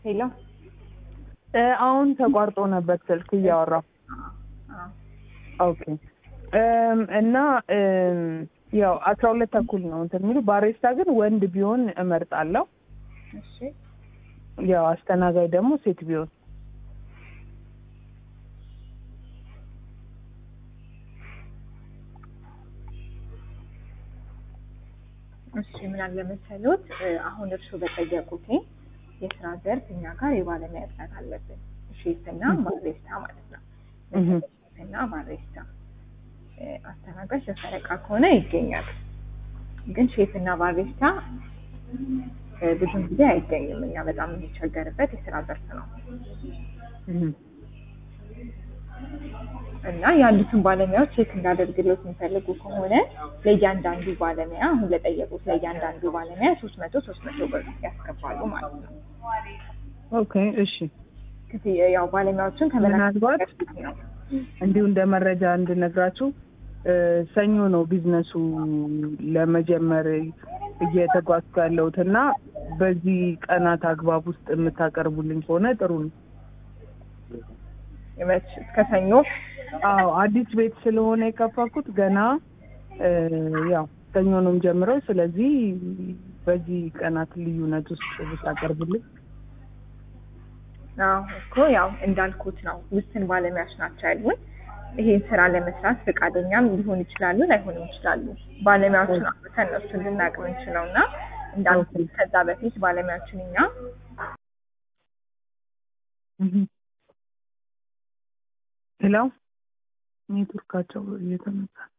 ሄሎ እ አሁን ተቋርጦ ነበር ስልክ እያወራሁ። ኦኬ እም፣ እና እም፣ ያው አስራ ሁለት ተኩል ነው እንትን የሚሉ ባሬስታ ግን ወንድ ቢሆን እመርጣለሁ። እሺ ያው አስተናጋጅ ደግሞ ሴት ቢሆን እሺ ምን አለ መሰሎት እ፣ አሁን እርስዎ በጠየቁት የስራ ዘርፍ እኛ ጋር የባለሙያ እጥረት አለብን። ሼፍና ባሬስታ ማለት ነው። እህ። ሼፍና ባሬስታ እ፣ አስተናጋጅ ለፈረቃ ከሆነ ይገኛል። ግን ሼፍና ባሬስታ እ፣ ብዙም ጊዜ አይገኝም። እኛ በጣም የሚቸገርበት የስራ ዘርፍ ነው እህ። እና ያሉትን ባለሙያዎች ቼክ እንዳደርግለት የሚፈልጉ ከሆነ ለእያንዳንዱ ባለሙያ አሁን ለጠየቁት ለእያንዳንዱ ባለሙያ ሶስት መቶ ሶስት መቶ ብር ያስገባሉ ማለት ነው። ኦኬ እሺ። ክፍያ ያው ባለሙያዎችን ምናልባት ከመላክ ነው። እንዲሁ እንደ መረጃ እንድነግራችሁ እ፣ ሰኞ ነው ቢዝነሱ ለመጀመር እየተጓዝኩ ያለሁት እና በዚህ ቀናት አግባብ ውስጥ የምታቀርቡልኝ ከሆነ ጥሩ ነው። መች እስከ ሰኞ አዎ አዲስ ቤት ስለሆነ የከፈኩት ገና እ፣ ያው ሰኞ ነው ጀምረው። ስለዚህ በዚህ ቀናት ልዩነት ውስጥ ብታቀርቡልኝ አዎ እኮ ያው እንዳልኩት ነው። ውስን ባለሙያዎች ናቸው ያሉን። ይሄን ስራ ለመስራት ፈቃደኛም ሊሆን ይችላሉ፣ ላይሆንም ይችላሉ። ባለሙያዎችን አውጥተን ነው እሱን ልናውቅ የምንችለው እና እንዳልኩት ከዛ በፊት ባለሙያዎችን እኛ ሄሎ ኔትወርካቸው እየተመታ